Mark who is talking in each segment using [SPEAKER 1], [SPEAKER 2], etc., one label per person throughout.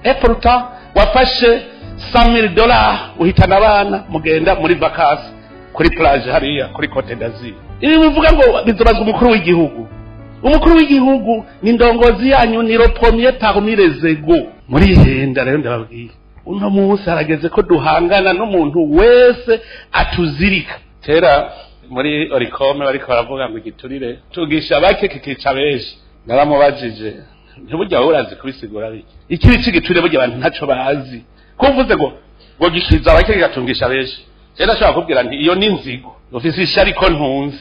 [SPEAKER 1] epuruta wafashe samiri dola uhitana abana mugenda muri vakasi kuri plage hariya kuri cote d'azur ibi bivuga ngo bizobazwa umukuru w'igihugu umukuru w'igihugu ni ndongozi yanyu ni ropomiye parmi les ego muri henda rero ndababwiye uno munsi harageze ko duhangana n'umuntu wese atuzirika kera muri orikome bariko baravuga ngo igiturire tugisha bake kikica benshi naramubajije ntiburya wowe urazi kubisigura bike ikibi c'igiturire burya abantu ntaco bazi ko uvuze ngo ngo gishiza bake kigatungisha benshi rero ashobora kubwira nti iyo ni inzigo ufise ishari ko ntunzi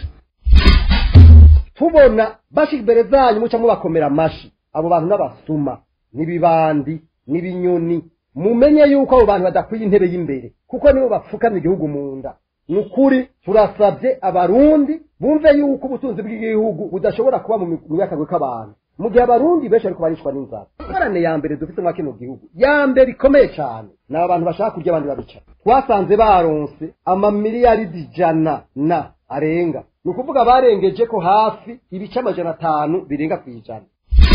[SPEAKER 2] tubona bashika imbere zanyu muca mubakomera amashi abo bantu n'abasuma n'ibibandi n'ibinyoni mumenye yuko abo bantu badakwiye intebe y'imbere kuko nibo bapfukamye igihugu mu nda ni ukuri turasabye abarundi bumve yuko ubutunzi bw'igihugu budashobora kuba mu myakagwe k'abantu mu gihe abarundi benshi ariko barishwa n'inzara ingorane ya mbere dufite mwa kino gihugu ya mbere ikomeye cyane ni abantu bashaka kurya abandi babica twasanze baronse amamiliyaridi ijana na arenga ni ukuvuga barengeje ko hafi ibice amajana atanu birenga ku ijana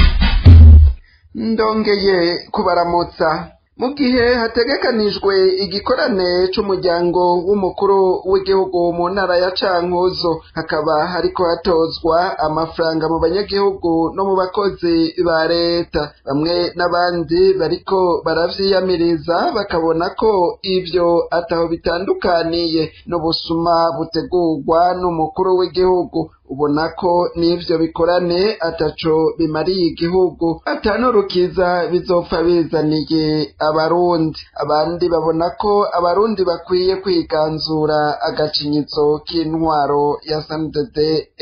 [SPEAKER 3] ndongeye kubaramutsa mu gihe hategekanijwe igikorane c'umuryango w'umukuru w'igihugu mu ntara ya cankuzo hakaba hariko hatozwa amafaranga mu banyagihugu no mu bakozi ba leta bamwe n'abandi bariko baravyiyamiriza bakabona ko ivyo ataho bitandukaniye n'ubusuma butegurwa n'umukuru w'igihugu ubona ko n'ivyo bikorane ataco bimariye igihugu atanurukiza bizopfa bizaniye abarundi abandi babona ko abarundi bakwiye kwiganzura agacinyitso k'intwaro ya snddd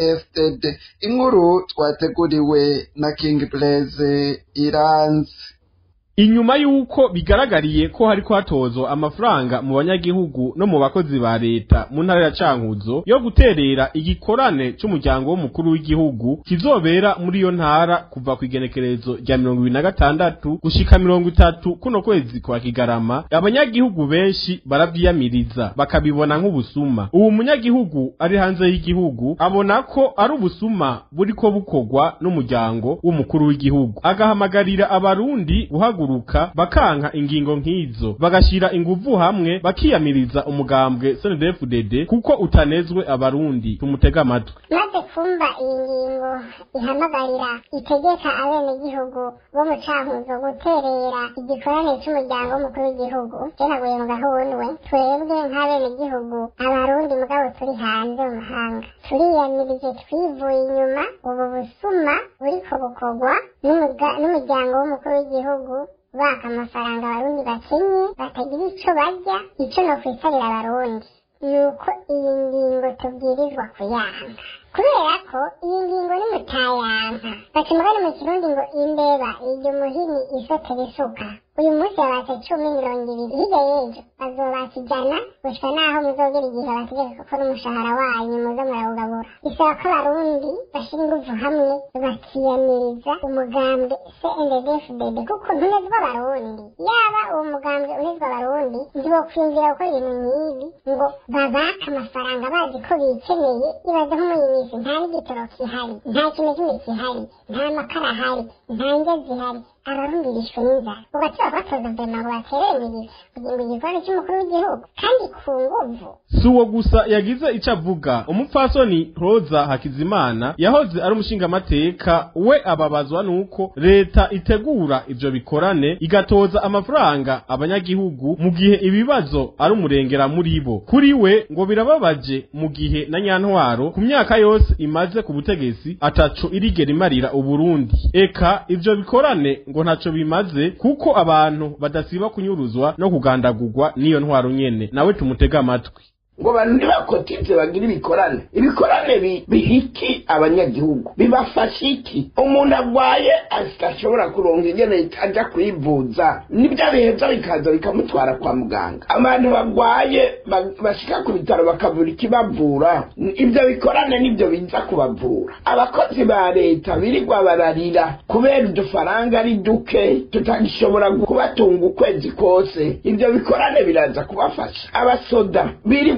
[SPEAKER 3] fdd inkuru twateguriwe na king blaise iranzi
[SPEAKER 4] inyuma y'uko bigaragariye ko hariko hatozwa amafaranga mu banyagihugu no mu bakozi ba leta mu ntara ya cankuzo yo guterera igikorane c'umuryango w'umukuru w'igihugu kizobera muri iyo ntara kuva ku igenekerezo rya mirongo ibiri na gatandatu gushika mirongo itatu kuno kwezi kwa kigarama abanyagihugu benshi baravyiyamiriza bakabibona nk'ubusuma ubu munyagihugu ari hanze y'igihugu abona ko ari ubusuma buriko bukorwa n'umuryango w'umukuru w'igihugu agahamagarira abarundi guhaguruka guhaguruka bakanka ingingo nk'izo bagashira inguvu hamwe bakiyamiriza umugambwe CNDD-FDD kuko utanezwe abarundi tumutega amatwi
[SPEAKER 5] maze kumva iyi ngingo ihamagarira itegeka abenegihugu bo mu cankuzo guterera igikorane c'umuryango w'umukuru w'igihugu jenaguye mu gahundwe twebwe nk'abenegihugu abarundi mugabo turi hanze mu mahanga turiyamirije twivuye inyuma ubu busuma buriko bukorwa n'umuryango w'umukuru w'igihugu baka amafaranga abarundi bakenye batagira ico barya ico no kwisabira abarundi nuko iyi ngingo tubwirizwa kuyanga kubera ko iyi ngingo ni mutayanka baca umugani mu kirundi ngo imbeba irya umuhini isotera isuka uyu munsi babatse cumi mirongo ibiri hirya y'ejo bazobatse ijana gushika naho muzogera igihe bategeka gukora umushahara wanyu muze murawugabura bisaba ko abarundi bashira inguvu hamwe bakiyamiriza umugambwe cndfdd kuko ntunezwa abarundi yaba uwo mugambwe unezwa abarundi ntibokwiyumvira gukora ibintu nk'ibi ngo babake amafaranga bazi ko bikeneye ibaze nk'umuyimisi nta n'igitoro kihari nta kintu kimwe kihari nta makara ahari nta ndya zihari abarundi bishwe n'inzara ugatura batoza vema ngo baterere kugira ngo igikoni cy'umukuru w'igihugu kandi ku nguvu
[SPEAKER 4] si uwo gusa yagize ico avuga umupfasoni roza hakizimana yahoze ari umushingamateka we ababazwa nuko leta itegura ivyo bikorane igatoza amafaranga abanyagihugu mu gihe ibibazo ari umurengera muri bo kuri we ngo birababaje mu gihe na nyantwaro ku myaka yose imaze ku butegetsi ataco irigera imarira uburundi eka ivyo bikorane ngo ntaco bimaze kuko abantu badasiba kunyuruzwa no kugandagurwa n'iyo ntwaro nyene nawe tumutega amatwi
[SPEAKER 6] ngo abantu ntibakotize bagire ibikorane ibikorane bihiki abanyagihugu bibafasha iki umuntu arwaye ashobora kuronka ingene ajya kwivuza nibyo biheza bikaza bikamutwara kwa muganga abantu barwaye bashika ku bitaro bakabura ikibavura ibyo bikorane nibyo biza kubavura abakozi ba leta birirwa bararira kubera udufaranga ari duke tutagishobora kubatunga ukwezi kose ibyo bikorane biraza kubafasha abasoda birirwa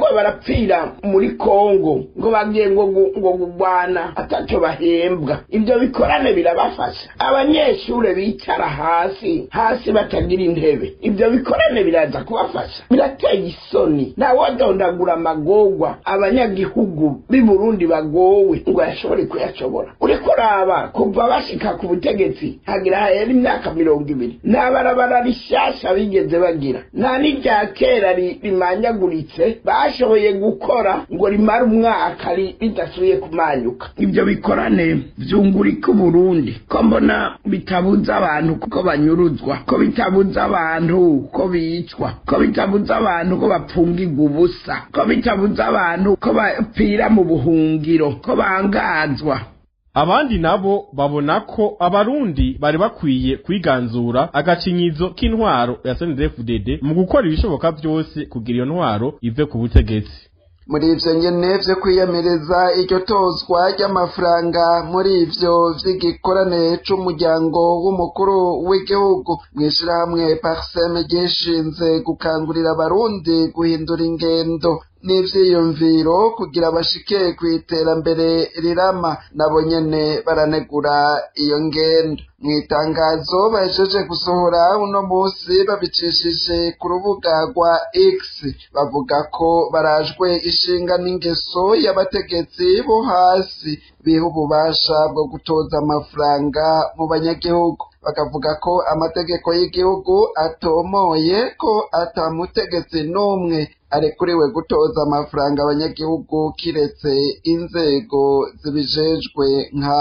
[SPEAKER 6] barapfira muri kongo ngo bagiye ngo gu- ngo gugwana ataco bahembwa ibyo bikorane birabafasha abanyeshure bicara hasi hasi batagira intebe ibyo bikorane biraza kubafasha birateye isoni ntawodondagura amagorwa abanyagihugu b'i burundi bagowe ngo yashobore kuyashobora uriko uraba kuva bashika ku butegetsi hagira hahera imyaka mirongo ibiri nta barabara rishasha bigeze bagira nta n'irya kera ri- rimanyaguritse bashoboye gukora ngo rimare umwaka ri- ridasubiye kumanyuka ibyo bikorane vyungurika uburundi ko mbona bitabuza abantu kuko banyuruzwa ko bitabuza abantu ko bicwa ko bitabuza abantu ko bapfungirwa ubusa ko bitabuza abantu ko bapfira mu buhungiro ko bangazwa
[SPEAKER 4] abandi nabo babona ko abarundi bari bakwiye kwiganzura agacinyizo k'intwaro ya CNDD-FDD mu gukora ibishoboka byose kugira iyo ntwaro ive ku butegetsi
[SPEAKER 3] muri ivyo nyene vyo kwiyamiriza iryo tozwa ry'amafaranga muri ivyo vy'igikorane c'umuryango w'umukuru w'igihugu mw'ishirahamwe parseme ryishinze gukangurira abarundi guhindura ingendo n'ivyiyumviro kugira bashike kw'iterambere rirama nabo nyene baranegura iyo ngendo mw'itangazo bahejeje gusohora uno musi babicishije ku rubuga rwa X bavuga ko barajwe ishinga n'ingeso y'abategetsi bo hasi biha ububasha bwo gutoza amafaranga mu banyagihugu bakavuga ko amategeko y'igihugu atomoye ko atamutegetsi n'umwe arekuriwe gutoza amafaranga abanyagihugu kiretse inzego zibijejwe nka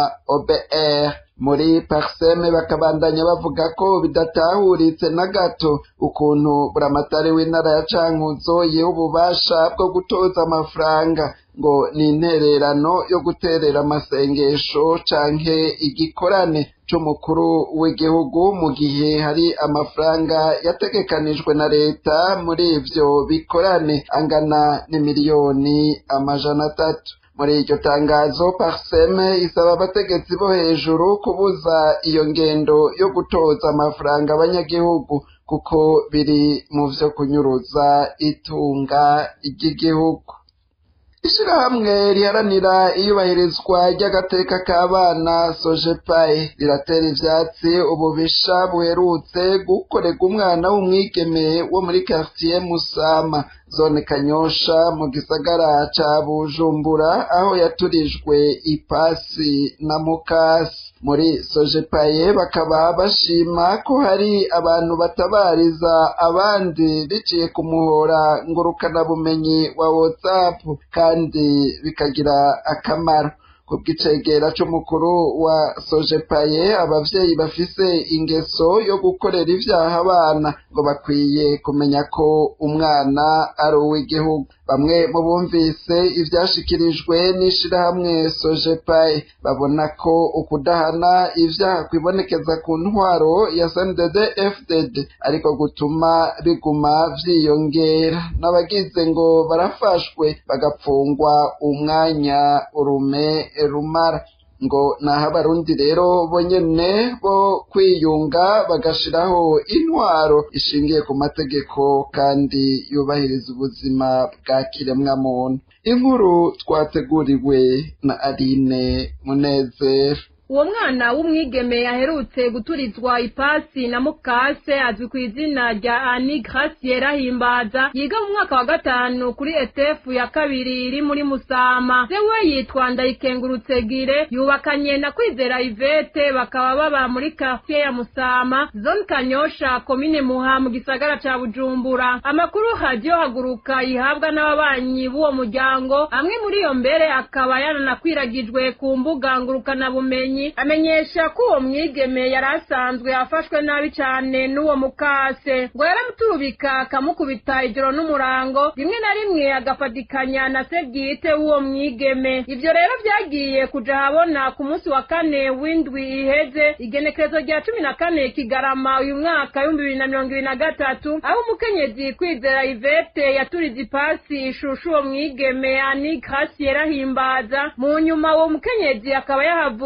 [SPEAKER 3] OBR muri parseme bakabandanya bavuga ko bidatahuritse na gato ukuntu buramatari w'intara ya cankuzo yiha ububasha bwo gutoza amafaranga ngo ni intererano yo guterera amasengesho canke igikorane c'umukuru w'igihugu mu gihe hari amafaranga yategekanijwe na leta muri ivyo bikorane angana n'imiliyoni amajana atatu muri iryo tangazo parseme isaba abategetsi bo hejuru kubuza iyo ngendo yo gutoza amafaranga abanyagihugu kuko biri mu vyo kunyuruza itunga ry'igihugu ishirahamwe riharanira iyubahirizwa ry'agateka k'abana sojepaye riratera ivyatsi ububisha buherutse gukorerwa umwana w'umwigeme wo muri quartier musama zone kanyosha mu gisagara ca bujumbura aho yaturijwe ipasi na mukasi muri sojepaye bakaba bashima ko hari abantu batabariza abandi biciye ku muhora ngurukanabumenyi wa whatsapp kandi bikagira akamaro ku bw'icegera c'umukuru wa sojepaye abavyeyi bafise ingeso yo gukorera ivyaha abana ngo bakwiye kumenya ko umwana ari uw'igihugu bamwe mu bumvise ivyashikirijwe n'ishirahamwe sojepaye babona ko ukudahana ivyaha kwibonekeza ku ntwaro ya sndd fdd ariko gutuma biguma vyiyongera n'abagize ngo barafashwe bagapfungwa umwanya urume rumara ngo naho abarundi rero bonyene bo kwiyunga bagashiraho intwaro ishingiye ku mategeko kandi yubahiriza ubuzima bwa kiremwamuntu inkuru twateguriwe na Aline Munezero
[SPEAKER 7] uwo mwana w'umwigeme yaherutse guturizwa ipasi na mukase azwi ku izina rya ani gracie rahimbaza yiga mu mwaka wa gatanu kuri etefu ya kabiri iri muri musama se we yitwa ndayikengurutse gire yubakanye na kwizera ivete bakaba baba muri quartier ya musama zone kanyosha komine muha mu gisagara ca bujumbura amakuru hajyo haguruka yihabwa n'ababanyi b'uwo muryango amwe muri iyo mbere akaba yananakwiragijwe ku mbuga ngurukanabumenyi amenyesha ko uwo mwigeme yari asanzwe afashwe nabi cyane n'uwo mukase ngo yaramuturubika akamukubita ijoro n'umurango rimwe na rimwe agafatikanya na se bwite w'uwo mwigeme ibyo rero byagiye kuja habona ku munsi wa kane w'indwi iheze igenekerezo rya cumi na kane kigarama uyu mwaka w'ibihumbi bibiri na mirongo ibiri na gatatu aho umukenyezi kwizera ivete yaturize ipasi ishushu uwo mwigeme ani gracie yarahimbaza mu nyuma uwo mukenyezi akaba yahavuye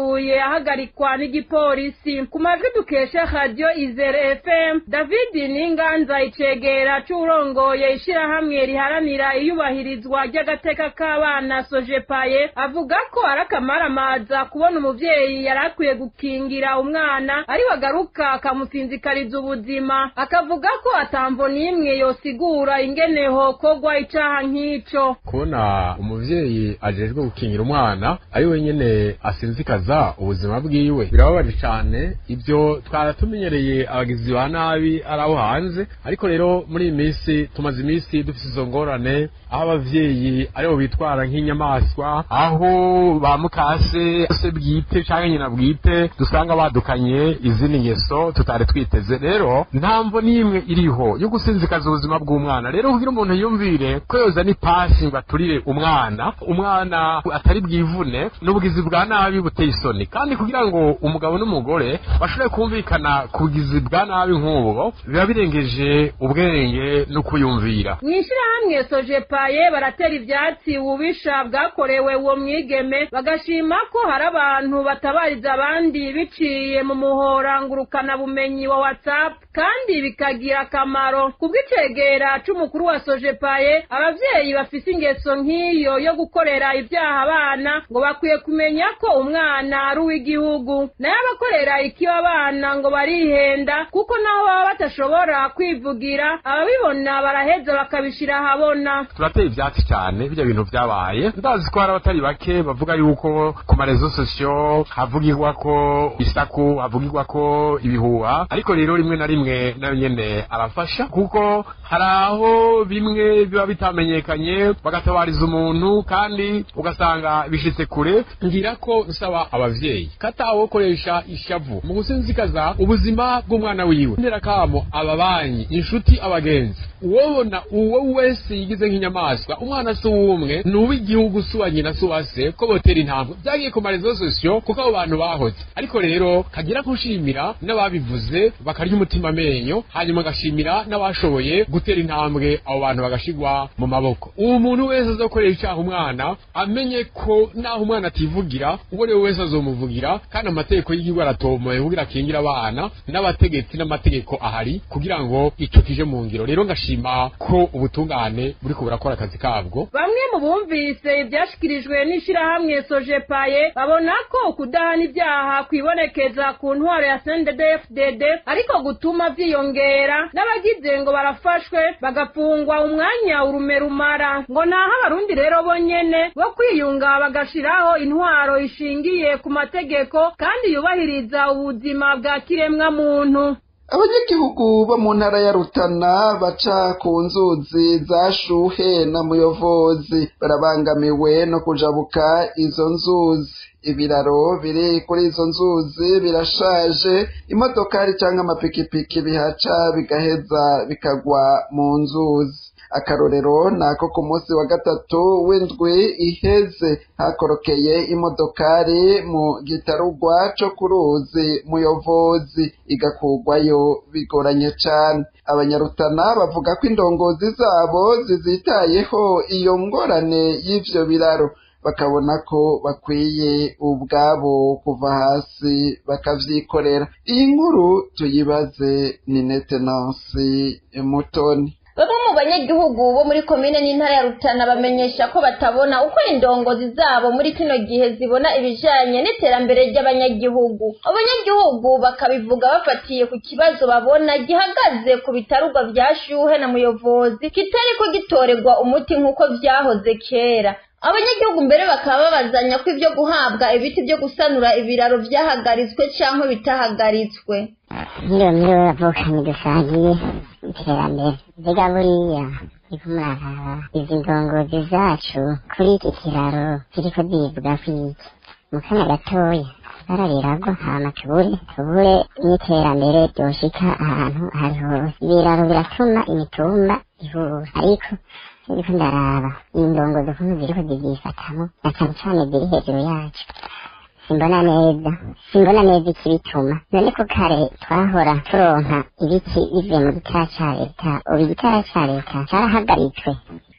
[SPEAKER 7] ahagarikwa n'igipolisi ku majwi dukesha radio izere fm david ninganza icegera c'urongoye ishirahamwe riharanira iyubahirizwa ry'agateka k'abana sojepaye avuga ko ari akamaramaza kubona umuvyeyi yari akwiye gukingira umwana ari wagaruka akamusinzikariza ubuzima akavuga ko atamvo n'imwe yosigura ingene hokogwa icaha nk'ico
[SPEAKER 8] kubona umuvyeyi ajejwe gukingira umwana ari wenyene asinzikaza ubuzima bwiwe birababaje cane ibyo twaratumenyereye abagizi ba nabi ari abo hanze ariko rero muri iyi minsi tumaze iminsi dufise izo ngorane aho abavyeyi aribo bitwara nk'inyamaswa aho ba mukase se bwite canke nyina bwite dusanga badukanye izindi ngeso tutari twiteze rero ntamvo n'imwe iriho yo gusinzikaza ubuzima bw'umwana rero kugira umuntu yumvire ko yoza n'ipasi ngo aturire umwana umwana atari bwivune n'ubugizi bwa nabi buteye isoni kandi kugira ngo umugabo n'umugore bashobore kumvikana ku bugizi bwa nabi nk'ubu biba birengeje ubwenge no kuyumvira
[SPEAKER 7] mw'ishirahamwe sojepaye baratera ivyatsi ububisha bwakorewe uwo mwigeme bagashima ko hari abantu batabariza abandi biciye mu muhora ngurukana bumenyi wa whatsapp kandi bikagira akamaro kubw'icegera c'umukuru wa sojepaye abavyeyi bafise ingeso nk'iyo yo gukorera ivyaha abana ngo bakwiye kumenya ko umwana ari uw'igihugu nayo abakorera ikiba abana ngo barihenda kuko naho baba batashobora kwivugira ababibona baraheza bakabishira ahabona
[SPEAKER 8] turateye ivyatsi cyane birya bintu vyabaye ndazi ko hari abatari bake bavuga yuko ku marezo sosiyo havugirwa ko isaku havugirwa ko ibihuha ariko rero rimwe na rimwe nayo nyene arafasha kuko hari aho bimwe biba bitamenyekanye bagatabariza umuntu kandi ugasanga bishitse kure ngira ko nsaba abavyeyi katawokoresha ishavu mu gusinzikaza ubuzima bw'umwana wiwe ndera kamo ababanyi inshuti abagenzi uwobona uwo wese yigize nk'inyamaswa umwana si uwumwe ni uw'igihugu si uwa nyina si uwa se ko botera intambwe byagiye ku marezo sosiyo kuko abo bantu bahoze ariko rero kagira kushimira n'ababivuze bakarya umutima amenyo hanyuma agashimira n'abashoboye gutera intambwe abo bantu bagashigwa mu maboko uwo muntu wese azokorera icyaha umwana amenye ko naho umwana ativugira uwo ari we wese azomuvugira kandi amategeko y'igihugu aratomoye kugira akingira abana n'abategetsi n'amategeko ahari kugira ngo ico kije mu ngiro rero ngashima ko ubutungane buriko burakora akazi kabwo
[SPEAKER 7] bamwe mu bumvise ivyashikirijwe n'ishirahamwe sojepaye babona ko kudahana ibyaha kwibonekeza ku ntwaro ya CNDD-FDD ariko gutuma vyiyongera n'abagize ngo barafashwe bagafungwa umwanya urume rumara ngo naho abarundi rero bonyene bo kwiyunga bagashiraho intwaro ishingiye ku mategeko kandi yubahiriza ubuzima bwa kiremwa muntu
[SPEAKER 3] abanyagihugu bo mu ntara ya rutana baca ku nzuzi za shuhe na muyovozi barabangamiwe no kujabuka izo nzuzi ibiraro biri kuri izo nzuzi birashaje imodokari cyangwa amapikipiki bihaca bigaheza bikagwa mu nzuzi akarorero ni ako ku munsi wa gatatu w'indwi iheze hakorokeye imodokari mu gitarugwa co ku ruzi muyovozi igakugwayo bigoranye cane abanyarutana bavuga ko indongozi zabo zizitayeho iyo ngorane y'ivyo biraro bakabona ko bakwiye ubwabo kuva hasi bakavyikorera iyi nkuru tuyibaze ni netenansi mutoni
[SPEAKER 9] bamwe mu banyagihugu bo muri komine n'intara ya rutana bamenyesha ko batabona uko indongozi zabo muri kino gihe zibona ibijanye n'iterambere ry'abanyagihugu abanyagihugu bakabivuga bafatiye ku kibazo babona gihagaze ku bitarugwa vya shuhe na muyovozi kitariko gitorerwa umuti nk'uko vyahoze kera abanyagihugu mbere bakaba babazanya ko ibyo guhabwa ibiti byo gusanura ibiraro vyahagaritswe canke bitahagaritswe
[SPEAKER 10] nk'iyo mbere bavukanye dusangiye iterambere mbega buriya niko muraraba izi ndongozi zacu kuri iki kiraro ziriko zivuga kwiki mu kanya gatoya barabiragwa hama tubure tubure n'iterambere ryoshika ahantu hari hose ibiraro biratuma imitumba ihura ariko ndiko ndaraba indongozi ukuntu ziriko zivyifatamo na cane cane ziri hejuru yacu simbona neza simbona neza ikibituma none ko kare twahora turonka ibiti bivuye mu gitara ca leta ubu igitara ca leta carahagaritswe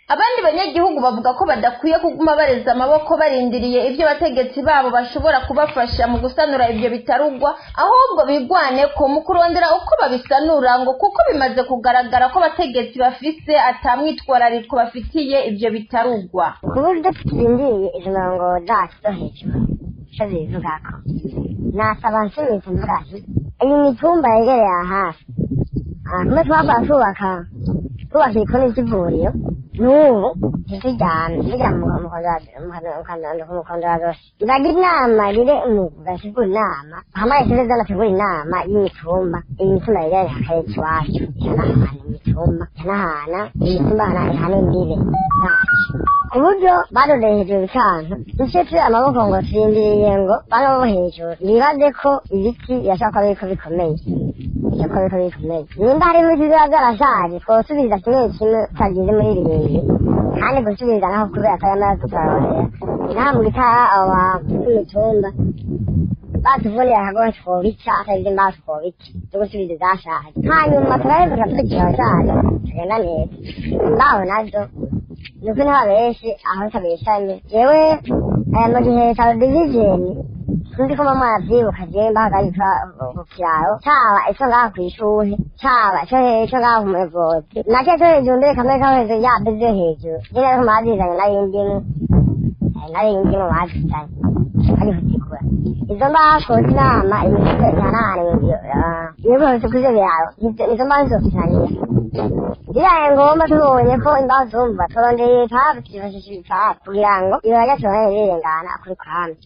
[SPEAKER 9] abandi banyagihugu bavuga ko badakwiye kuguma bareza amaboko barindiriye ibyo abategetsi babo bashobora kubafasha mu gusanura ibyo bitarugwa ahubwo bigwane ko mu kurondera uko babisanura ngo kuko bimaze kugaragara ko abategetsi bafise atamwitwarariko bafitiye ibyo bitarugwa
[SPEAKER 10] ku buryo turindiriye izo mirongo zacu zo hejuru icyo bivugako nasaba nsubiza mvuga nti iyi mitumba yegereye aha hafi aha kumwe twakora twubaka twubaka ibikoni by'ivuriro n'ubu ntitujyane tujya mu mukondora bagira inama rire bategura inama hamwe yashyize zanategura inama y'imitumba iyi mitumba yegereye akarere iwacu ihanahana imitumba ihanahana imitumba ihana imbibe zacu ku buryo baroreye hejuru ibicantu duce turi amaboko ngo turindiriye ngo bano bo hejuru bibaze ko ibiti birashobora kuba biriko bikomeye birashobora kuba biriko bikomeye nimba harimo ibiti biba byarashaje twosubiza kimwe kimwe tutagize muri birindwi kandi gusubiza naho kubera ko yamaze tutarorera inaha mu gitara abo bantu b'imitumba batuvunira akagohe twobica atagize imbaho twobica zo gusubiza izashaje hanyuma turaheza tugakurikira abashaje tugenda neza imbaho nazo nuko niho benshi aho tabeshanye jewe aya mu gihe cya divizeni sinzi ko mama yavyibuka jewe mbahagarika ku kiraro caba ico ngaha kw'ishure caba ico ico ngaha ku muyobozi naco co hejuru mbere kamwe kaho hejuru yabe vyo hejuru nyene ariko mwazizanye nari indimu nari indimu bazizanye ari kutigura izo mbaho koza inama imisozi ihanahana ibibazo kuvyo biraro izo mbaho nzofitaniye biraye ngombwa tubonye ko imbaho zumva turondeye itabu twifashisha ibitabu kugira ngo ibirajya tubone rirengana kuri kwame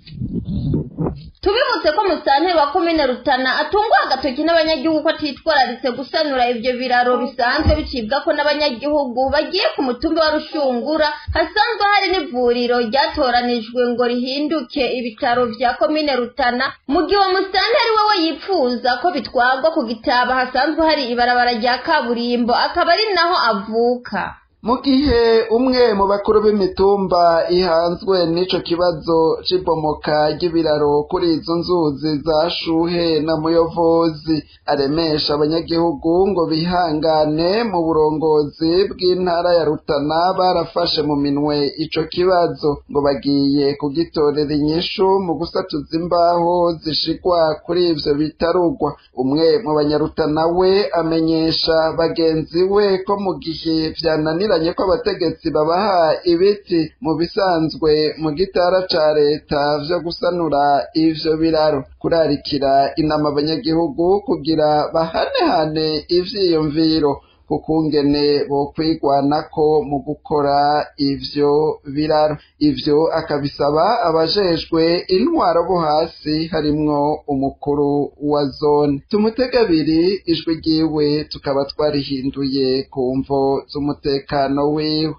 [SPEAKER 9] tubibutse ko musanteri wa komine rutana atungwa agatoki n'abanyagihugu ko atitwararitse gusanura ibyo biraro bisanzwe bicibwa ko n'abanyagihugu bagiye ku mutumba wa rushungura hasanzwe hari n'ivuriro ryatoranijwe ngo rihinduke ibitaro vya komine rutana mu gihe uwo musanteri wewe yipfuza ko bitwarwa ku gitaba hasanzwe hari ibarabara rya kaburimbo akaba ari naho avuka
[SPEAKER 3] mu gihe umwe mu bakuru b'imitumba ihanzwe n'ico kibazo c'ibomoka ry'ibiraro kuri izo nzuzi za shuhe na muyovozi aremesha abanyagihugu ngo bihangane mu burongozi bw'intara ya rutana barafashe mu minwe ico kibazo ngo bagiye kugitorera inyishu mu gusatuza imbaho zishigwa kuri ivyo bitarugwa umwe mu banyarutana we amenyesha bagenzi we ko mu gihe vyananira binaniranye ko abategetsi babaha ibiti mu bisanzwe mu gitara ca leta vyo gusanura ivyo biraro kurarikira inama abanyagihugu kugira bahanehane ivyiyumviro kukungene bokwigwanako mu gukora ivyo biraro ivyo akabisaba abajejwe intwaro bo hasi harimwo umukuru wa zone tumutega abiri ijwi ryiwe tukaba twarihinduye ku mvo z'umutekano wiwe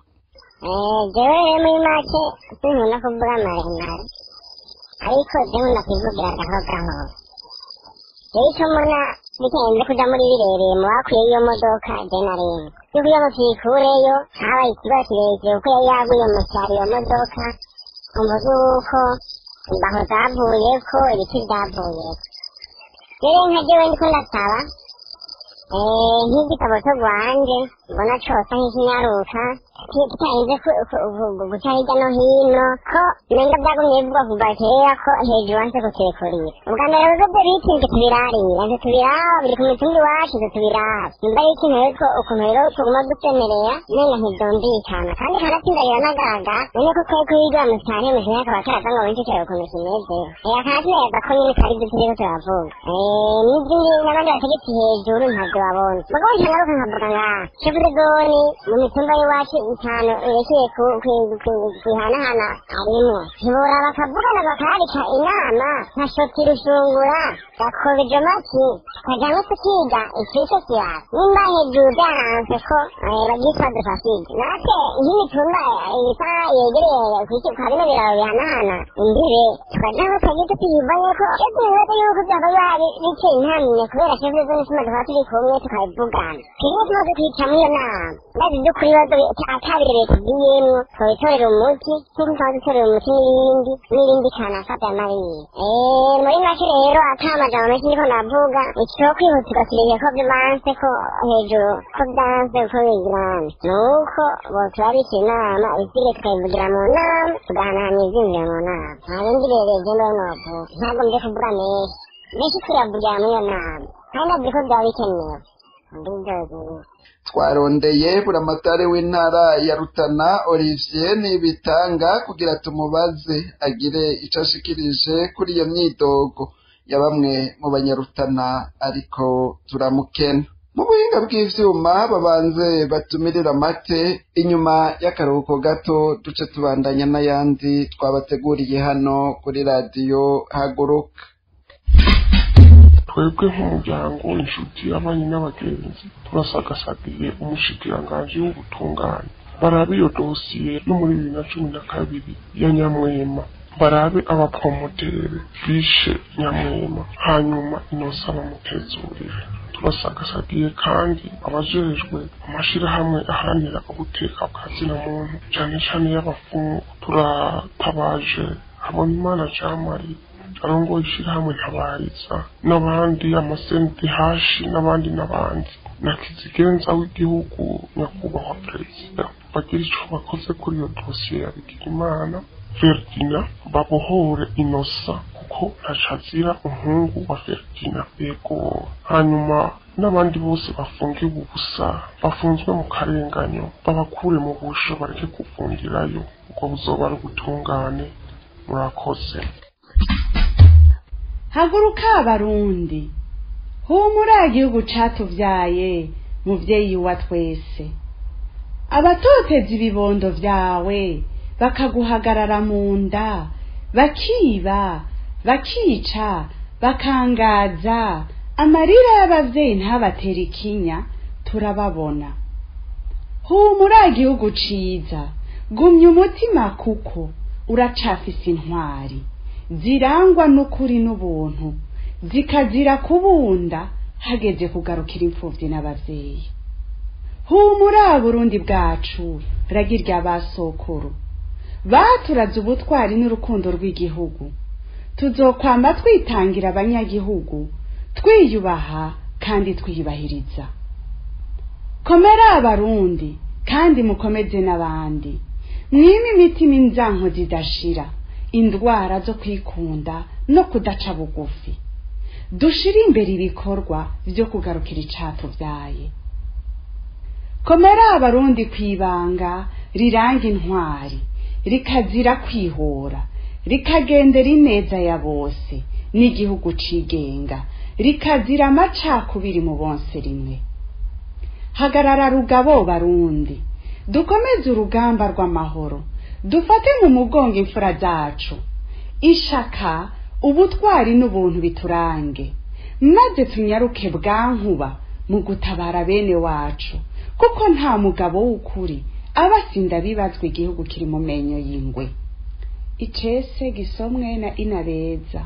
[SPEAKER 10] jewe rero muri make sinkunda kuvuga maremare ariko jewe ndakwivugira gahoro gahoro rero icyo mbona bitenze kuja muri birereye mu bakuye iyo modoka je na rimwe yuko iyo mutikureyo habaye ikibazo kirekire kuko yari yaguye mu cyaro iyo modoka umuzi wuko imbaho zavuyeko ibiti vyavuyeko rero nka jewe ndiko ndasaba nk'igitabo cyo rwanje mbona cosa nk'ikinyaruka kitarinze guca hirya no hino ko nenga byagumye bivugwa kuva kera ko hejuru hanse kutekurira ubwa mbere bigo byo bitinze tubirarira nze tubiraba biri ku mitumba iwacu nze tubiraba nimba ari ikintu rero ukuntu rero tuguma dusemerera nenga ntibyumvikana kandi kanatsinda biranagaragara none ko twari kuyigira mu cyane mu kinyaka akaba karaza ngo benshi cyane ukuntu kimeze yakanatindaga ko nyine kari ibyo turiko turavuga n'izindi n'abandi bategetsi hejuru ntabyo babona mugabo ntangaruka nkavuga ngaha shefu de zone mu mitumba y'iwacu itanu yerekeye kwihanahana harimwo ntibora bakavugana bakarika inama nka shoti rushungura gakobeje maki tukajamwo tukiga ikico kiyaka nimba hejuru byaranzwe ko babyitwa dufaside natwe nk'imitumba isa yegereye kwa bino biraro bihanahana imbibe tukajamwo tukagiye tutiyivanye ko iyo tubibaza yuko byaba biteye intamye kubera shefu de zone tuma tukaba turi kumwe tukabivugana twebwe tumaze kwicamwo iyo nama maze ibyo kuri bibazo atabire leta igiyemwo twobitorera umuti nk'uko twaba dutorera umuti n'ibindi n'ibindi kanafata mariye Eh, muri make rero ata amajambo menshi niko navuga ikiho kwihutirwa kireke ko bimanse ko hejuru ko byanze uko bigirana nuko boturabika inama ibisigaye tukayivugira mu nama tugahanahana ivyumviro mu nama nta bindi bereje mbe novuga ntabwo mje kuvuga menshi menshi tuyavugira muri iyo nama kandi navuze ko byaba bikenewe ndi byozi
[SPEAKER 3] twarondeye buramatare w'intara ya rutana olivier nibitanga kugira tumubaze agire ico ashikirije kuri iyo myidogo ya bamwe mu banyarutana ariko turamukena mu buhinga bw'ivyuma babanze batumirira amate inyuma y'akaruhuko gato duce tubandanya n'ayandi twabateguriye hano kuri radiyo haguruka
[SPEAKER 11] twebwe nk'umuryango inshuti abanyi n'abagenzi turasagasagiye umushikiranganji w'ubutungane barabe iyo dosiye yo muri bibiri na cumi na kabiri ya nyamwema barabe abapromotere bishe nyamwema hanyuma inosa bamutezurire turasagasagiye kandi abajejwe amashirahamwe aharanira ubuteka bwa zina muntu cane cane y'abafungu turatabaje habonimana jamari arongoye ishirahamwe ntabariza n'abandi amasenti hashi n'abandi n'abandi na kizigenza w'igihugu nyakubahwa perezida bagira ico bakoze kuri iyo dosiye ya bigirimana Ferdina babohore inosa kuko ntacazira umuhungu wa Ferdina yego hanyuma n'abandi bose bafungiwe ubusa bafunzwe mu karenganyo babakure mu busho bareke kuvungirayo ubwo buzoba ari ubutungane murakoze
[SPEAKER 12] haguruka abarundi humura igihugu catuvyaye muvyeyi wa twese abatoteza ibibondo vyawe bakaguhagarara mu nda bakiba bakica bakangaza amarira y'abavyeyi ntabatera ikinya turababona humura igihugu ciza gumya umutima kuko uracafise intwari zirangwa n'ukuri n'ubuntu zikazira kubunda hageze kugarukira imfuvyi n'abavyeyi humura burundi bwacu ragirya basokuru baturaze ubutwari n'urukundo rw'igihugu tuzokwama twitangira abanyagihugu twiyubaha kandi twiyubahiriza komera abarundi kandi mukomeze n'abandi mwime imitima inzanko zidashira indwara zo kwikunda no kudaca bugufi dushire imbere ibikorwa vyo kugarukira icatuvyaye komera abarundi kwibanga riranga intwari rikazira kwihora rikagendera ineza ya bose n'igihugu cigenga rikazira amacakubiri mu bonse rimwe hagarara rugabo barundi dukomeze urugamba rw'amahoro dufate mu mugongo imfura zacu ishaka ubutwari n'ubuntu biturange maze tunyaruke bwankuba mu gutabara bene wacu kuko nta mugabo w'ukuri aba asinda bibazwa igihugu kiri mu menyo y'ingwe icese gisomwe na inabeza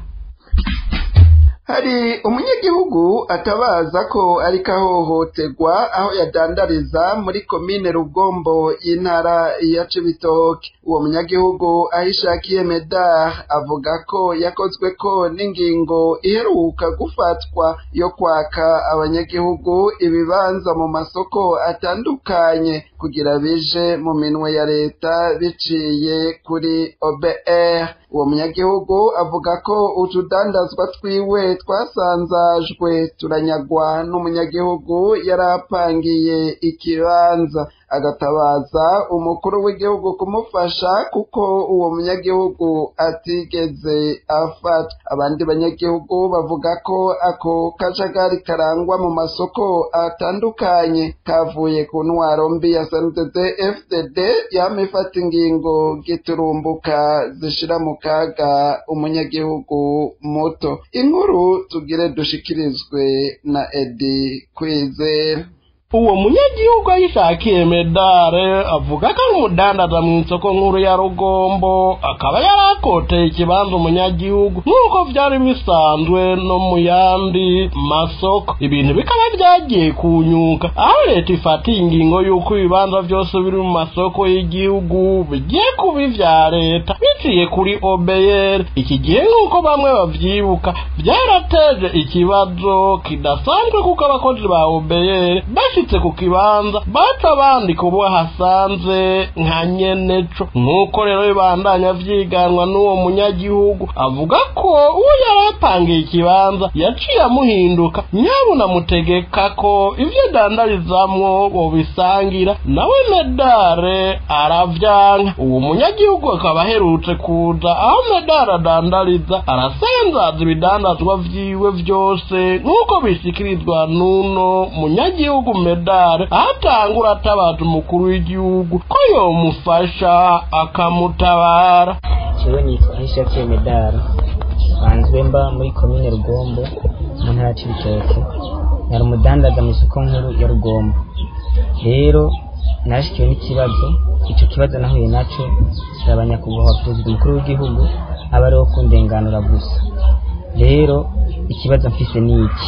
[SPEAKER 3] hari umunyagihugu atabaza ko ariko ahohoterwa aho yadandariza muri komine rugombo y'intara ya cibitoke uwo munyagihugu aho ishakiye medar avuga ko yakozwe ko n'ingingo iheruka gufatwa yo kwaka abanyagihugu ibibanza mu masoko atandukanye kugira bije mu minwe ya leta biciye kuri obr uwo munyagihugu avuga ko utudandazwa twiwe twasanzajwe turanyagwa n'umunyagihugu yari apangiye ikibanza agatabaza umukuru w'igihugu kumufasha kuko uwo munyagihugu atigeze afata abandi banyagihugu bavuga ko ako kajagari karangwa mu masoko atandukanye kavuye ku ntwaro mbi ya sndd fdd yama ifata ingingo giturumbuka zishira mu kaga umunyagihugu muto inkuru tugire dushikirizwe na edi kwizera
[SPEAKER 13] uwo munyagihugu ayishakiye medare avuga ko ari umudandaza mu isoko nkuru ya rugombo akaba yari akoteye ikibanza umunyagihugu nk'uko byari bisanzwe no mu yandi masoko ibintu bikaba byagiye kunyuka aho leta ifatiye ingingo y'uko ibibanza byose biri mu masoko y'igihugu bigiye kuba ivya leta biciye kuri obeyeri iki gihe nk'uko bamwe bavyibuka byarateje ikibazo kidasanzwe kuko abakozi ba obeyeri bashitse ku kibanza baca bandika ubo hasanze nka nyeneco nk'uko rero bibandanya vyiganwa n'uwo munyagihugu avuga ko uwo yari apangiye ikibanza yaciye amuhinduka nyabuna mutegeka ko ivyo dandarizamwo bobisangira nawe medare aravyanka uwo munyagihugu akaba aherutse kuza aho medare adandariza arasanzaza ibidandazwa vyiwe vyose nk'uko bishikirizwa n'uno munyagihugu medare ahatangura atabaza umukuru w'igihugu ko yomufasha akamutabara
[SPEAKER 14] jewe nitwa hishakiye medari nsanzwe mba muri komine rugombo mu ntara ya cibitoke nari umudandaza mu isoko nkuru ya rugombo rero narashikiwe n'ikibazo ico kibazo nahuye naco kiraba nyakubahwa perezida umukuru w'igihugu aba ariwo kundenganura gusa rero ikibazo mfise ni iki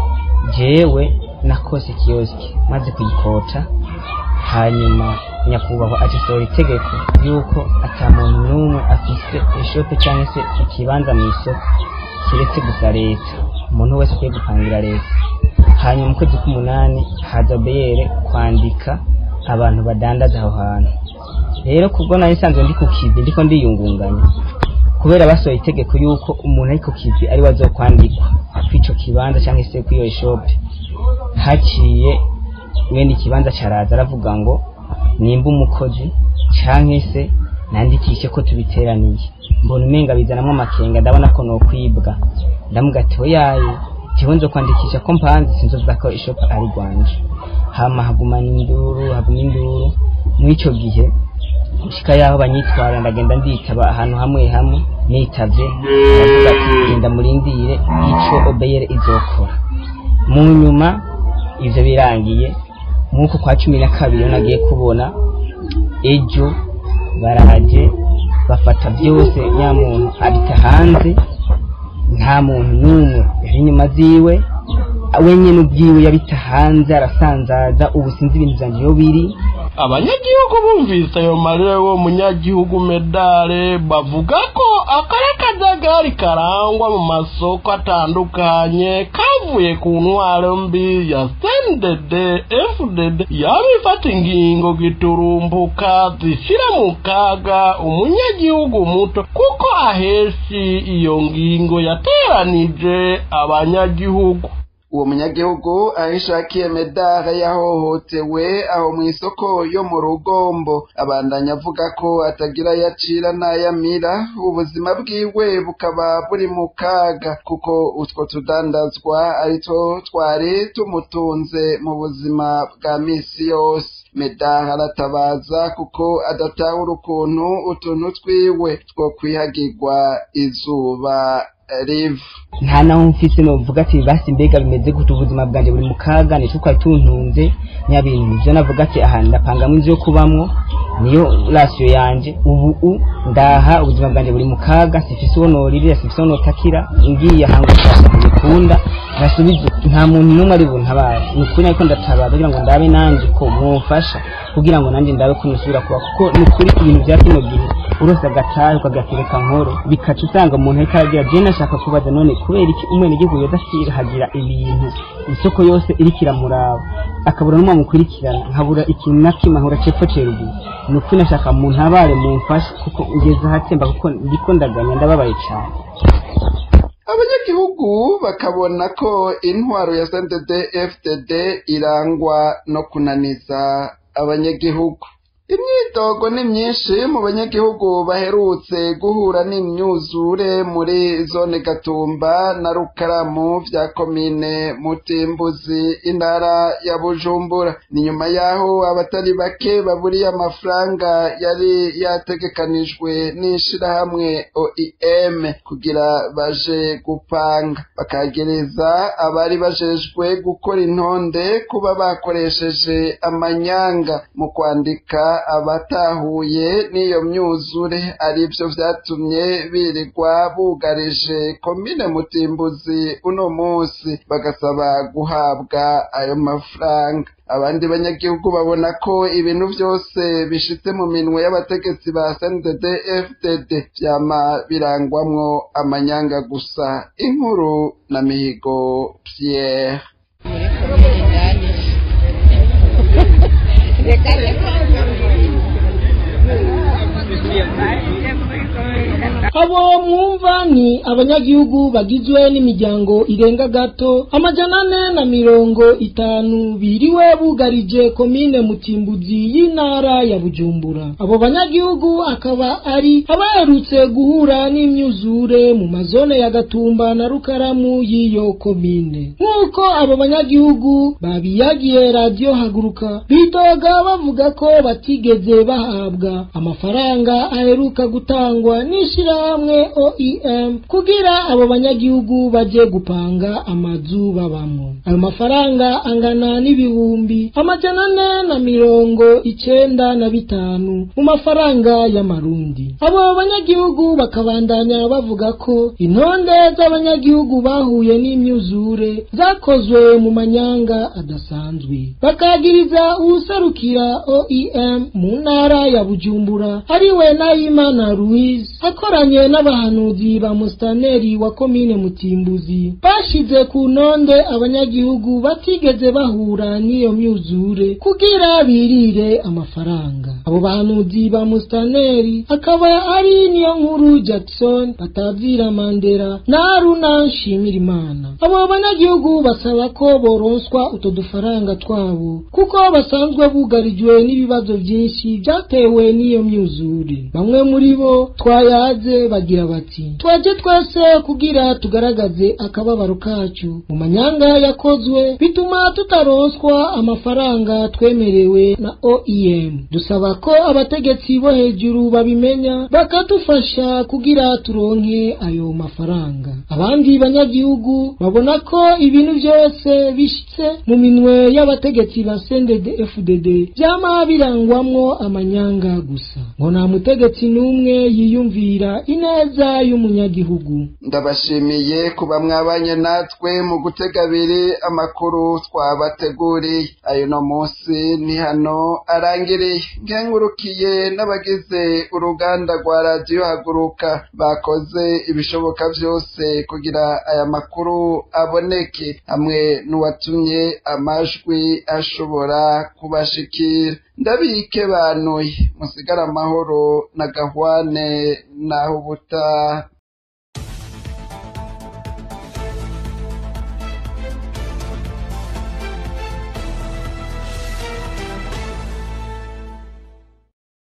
[SPEAKER 14] jewe nakose kiyosiki maze kuyikota hanyuma nyakubahwa agisohora itegeko yuko ata muntu n'umwe afise ishope cyangwa se ikibanza mu isoko kiretse gusa leta umuntu wese akwiye gupangira leta hanyuma mu kwezi k'umunani haza beyere kwandika abantu badandaza aho hantu rero kubwo nari nsanzwe ndi ku kivi ndiko ndiyungunganya kubera basohoye itegeko yuko umuntu ari ku kivi ari we azokwandikwa kw'ico kibanza cyangwa se kw'iyo shope haciye mwene ikibanza caraza aravuga ngo nimba umukozi canke se nandikishe ko tubiteraniye mbona umenga bizanamwo amakenga ndabona ko nokwibwa ndamuga ati oyaye jewe nzo kwandikisha ko mpanze sinzovuga ko ishopu ari rwanje hama hagumana induru haguma induru mw'ico gihe gushika yaho banyitwara ndagenda nditaba ahantu hamwe hamwe nitavye baravuga ati genda murindire ico obeyere izokora mu nyuma ivyo birangiye nk'uko kwa cumi na kabiri nagiye kubona ejo baraje bafata byose nyamuntu abita hanze nta muntu n'umwe yari inyuma ziwe wenyine ubwiwe yabita hanze arasanzaza ubu sinzi ibintu vyanje iyo biri
[SPEAKER 13] abanyagihugu bumvise ayo marira y'uwo munyagihugu medare bavuga ko akari akajagari karangwa mu masoko atandukanye kavuye ku ntwaro mbi ya snded fdd yaba ifata ingingo giturumbuka zishira mu kaga umunyagihugu muto kuko aheshi iyo ngingo yateranije abanyagihugu
[SPEAKER 3] uwo munyagihugu ahishakiye medare yahohotewe aho mu isoko yo mu rugombo abandanya avuga ko atagira yacira n'ayamira ubuzima bwiwe bukaba buri mu kaga kuko utwo tudandazwa aritwo twari tumutunze mu buzima bwa misi yose medare aratabaza kuko adatahura ukuntu utuntu twiwe two kwihagirwa izuba riva
[SPEAKER 14] nta naho mfise novuga ati basi mbega bimeze gute ubuzima bwanje buri mu kaga nico twari tuntunze nya bintu nivyo navuga ati aha ndapangamwo inzu yo kubamwo niyo rasiyo yanje ubu u ndaha ubuzima bwanje buri mu kaga sifise uwo noririra sifise uwo notakira ngiye ahantu bikunda ntasubize nta muntu n'umwe ari buntabare ni ukuri ariko ndatabara kugira ngo ndabe nanje ko mwumfasha kugira ngo nanjye ndabe ko nusubira kuba kuko ni ukuri ibintu vya kino gihe urose agatahe ukagatereka nkoro bikaca usanga umuntu ariko aragira je nashaka kubaza none kubera iki umwene igihugu yodahagira ibintu isoko yose iriko iramuraba akabura n'umwe mukurikirana nkabura ikintu na kimwe nkabura cepfo ceruguru ni ukuri nashaka mu ntabare mumfashe kuko ngeze ahatemba kuko ndiko ndaganya ndababaye cane
[SPEAKER 3] abanyagihugu bakabona ko intwaro ya snded fdd irangwa no kunaniza abanyagihugu imyidogo ni myinshi mu banyagihugu baherutse guhura n'imyuzure muri zone gatumba na rukaramu vya komine mutimbuzi intara ya bujumbura ni nyuma yaho abatari bake baburiye amafaranga yari yategekanijwe n'ishirahamwe oim kugira baje gupanga bakagereza abari bajejwe gukora intonde kuba bakoresheje amanyanga mu kwandika abatahuye n'iyo myuzure arivyo vyatumye birirwa bugarije komine mutimbuzi uno musi bagasaba guhabwa ayo mafaranga abandi banyagihugu babona ko ibintu vyose bishitse mu minwe y'abategetsi ba SNDD FDD vyama birangwamwo amanyanga gusa inkuru na mihigo Pierre
[SPEAKER 15] abo mwumva ni abanyagihugu bagizwe n'imiryango irenga gato amajana ane na mirongo itanu biriwe bugarije komine mutimbuzi y'intara ya bujumbura abo banyagihugu akaba ari abaherutse guhura n'imyuzure mu mazone ya gatumba na rukaramu y'iyo komine nk'uko abo banyagihugu babiyagiye radiyo haguruka bitoga bavuga ko batigeze bahabwa amafaranga aheruka gutangwa n'ishirahamwe OEM kugira abo banyagihugu baje gupanga amazu babamo ayo mafaranga angana n'ibihumbi amajana ane na mirongo icenda na bitanu mu mafaranga y'amarundi abo banyagihugu bakabandanya bavuga ko intonde z'abanyagihugu bahuye n'imyuzure zakozwe mu manyanga adasanzwe bakagiriza uwuserukira OEM mu ntara ya Bujumbura ariwe Nahimana Louise akoranye n'abahanuzi ba mustaneri wa komine Mutimbuzi bashize ku ntonde abanyagihugu batigeze bahura n'iyo myuzure kugira birire amafaranga abo bahanuzi ba mustaneri akaba ari niyo nkuru Jackson batavira Mandela na Haruna Nshimirimana abo banyagihugu basaba ko boronswa uto dufaranga twabo kuko basanzwe bugarijwe n'ibibazo byinshi byatewe n'iyo myuzure bamwe muri bo twayaze bagira bati twaje twese kugira tugaragaze akababaro kacu mu manyanga yakozwe bituma tutaronswa amafaranga twemerewe na OEM dusaba ko abategetsi bo hejuru babimenya bakadufasha kugira turonke ayo mafaranga abandi banyagihugu babona ko ibintu byose bishitse mu minwe y'abategetsi ba CNDD FDD byama birangwamwo amanyanga gusa ngo nta mutegetsi n'umwe yiyumvira ineza y'umunyagihugu
[SPEAKER 3] ndabashimiye kuba mwabanye natwe mu gutega abiri amakuru twabateguriye ayo no munsi ni hano arangiriye nkengurukiye n'abagize uruganda rwa radiyo haguruka bakoze ibishoboka byose kugira aya makuru aboneke hamwe n'uwatumye amajwi ashobora kubashikira ndabike banuye musigara amahoro na gahwane naho ubutaha